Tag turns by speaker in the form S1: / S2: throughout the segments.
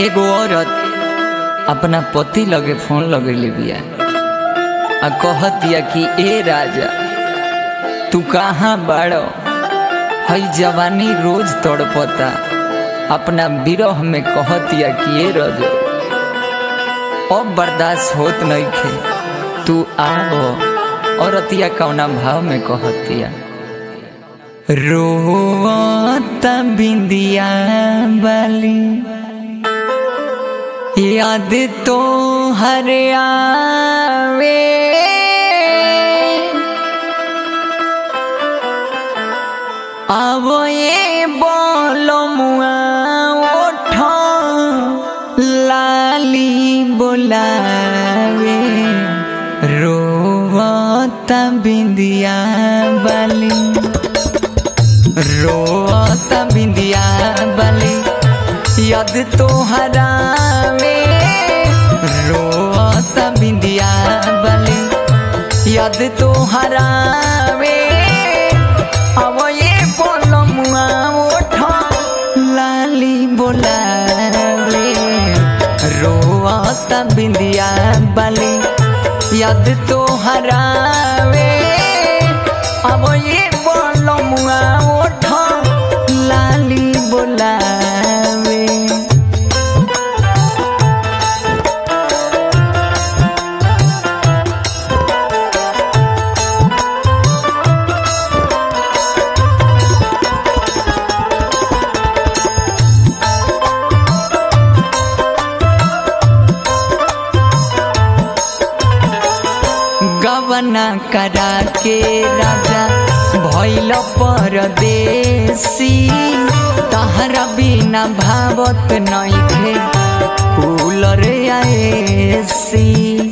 S1: एगो औरत अपना पति लगे फोन लगेले बिया आ कहतिया कि ए राजा तू कहाँ बाड़ो हई जवानी रोज तड़पता अपना विरह में कहतिया कि ए रजो अब बर्दाश्त होत नहीं खे तू आओ औरतिया कौना भाव में कहतिया रोता बिंदिया बाली याद तो हर आवे आवो ये बोलो मुआ ओठो लाली बोलावे रोता बिंदिया बाली रोता बिंदिया बाली याद तो हरावे रोता बिंदिया बाली याद तो हरावे अब ये बोलो मुआ उठो लाली बोलावे रोता बिंदिया बाली याद तो हरावे अब ये बोलो मुआ उठो लाली बोलावे गवना करा के राजा भैल परदेसी तहरा बिना भावत नइखे कूलर आएसी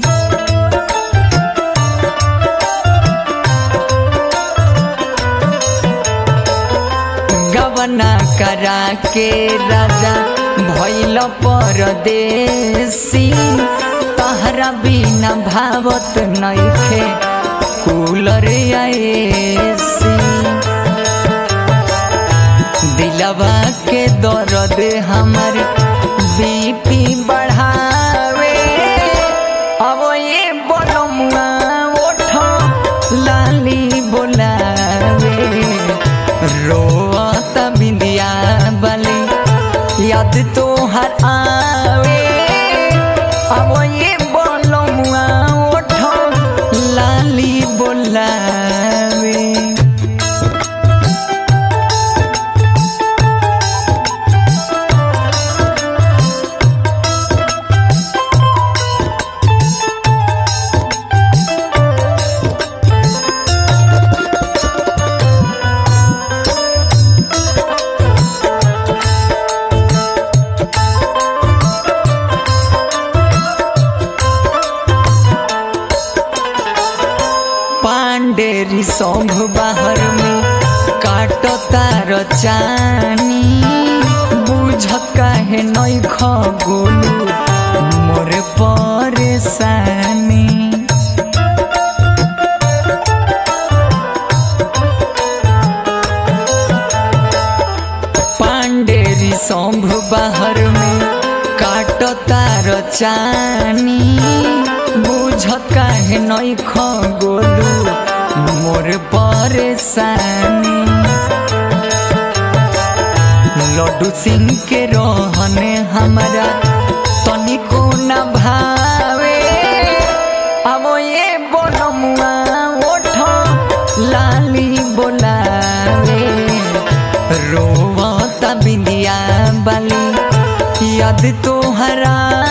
S1: गवना करा के राजा भैल परदेसी तहरा बिना भावत नइखे कूलर आएसी दिलवा के दर्द हमर बीपी बढ़ावे अब ये बोलो मुआ उठो लाली बोलावे रोता बिंदिया बाली याद तो हर आवे अब ये बोलो मुआ उठो लाली बोलावे पांडेरी सौंभ बाहर में काटो तार चानी बुझ काहे नई खगोलू मोर परेशानी पांडेरी सौंभ बाहर में काटो तार चानी बुझ काहे नई खगोलू मोर परेशानी लड्डू सिंह के रहने हमारा तनिको न भावे अब ये बोलो मुआ उठो लाली बोलावे रोवता बिंदिया बाली याद तो हरा